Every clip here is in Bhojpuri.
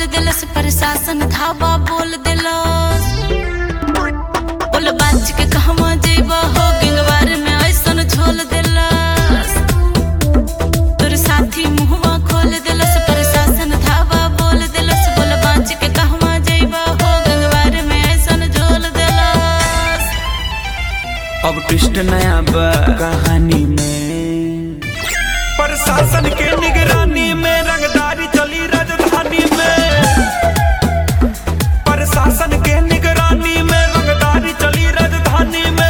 दिलस प्रशासन धावा बोल दिलस बोल बाज के कहवा जेबा हो गिंगवार में ऐसन झोल दिलस तोर साथी मुहवा खोल दिलस प्रशासन धावा बोल दिलस बोल बाज के कहवा जेबा हो गिंगवार में ऐसन झोल दिलस अब ट्विस्ट नया बा कहानी में प्रशासन के निगरानी में रंगदारी चली राजधानी में प्रशासन के निगरानी में रंगदारी चली राजधानी में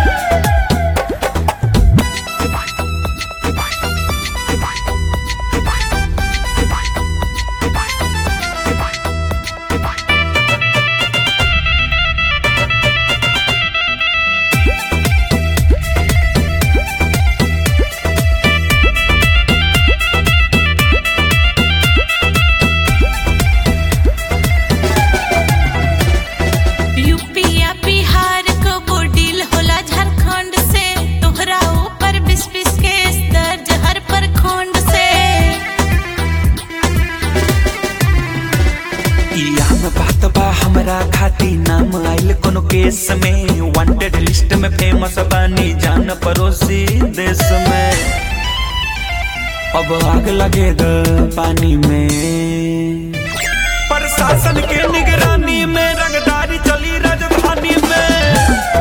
यूपी या बिहार को बोडील होला झारखंड से तोहरा ऊपर बीस बीस केस दर्ज हर प्रखंड से इया में बात बा हमरा खाती नाम आइल कोनो केस में वांटेड लिस्ट में फेमस बानी जान पड़ोसी देश में अब आग लगे द पानी में प्रशासन के निगरानी में रंगदारी चली राजधानी में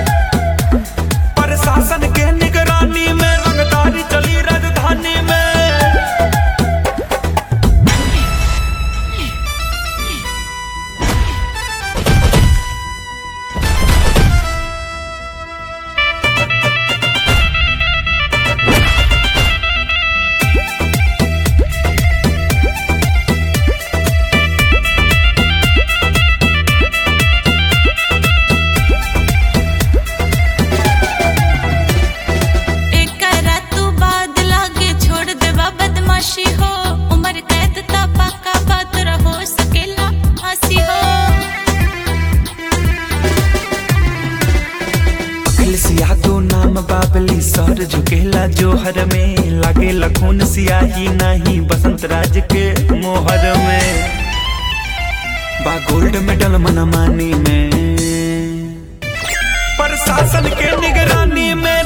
प्रशासन के निगरानी में रंगदारी चली राजधानी में एकरा तू बाद लागे छोड़ देवा बदमाशी हो उम्र कैद ता पक्का बात रहो सकेला हंसी हो अखिल सियादो नाम बाबली सर झुकेला जोहर में लागे लखून सियाही नहीं बसंत राज के मोहर में बा गोल्ड मेडल मनमानी में प्रशासन के निगरानी में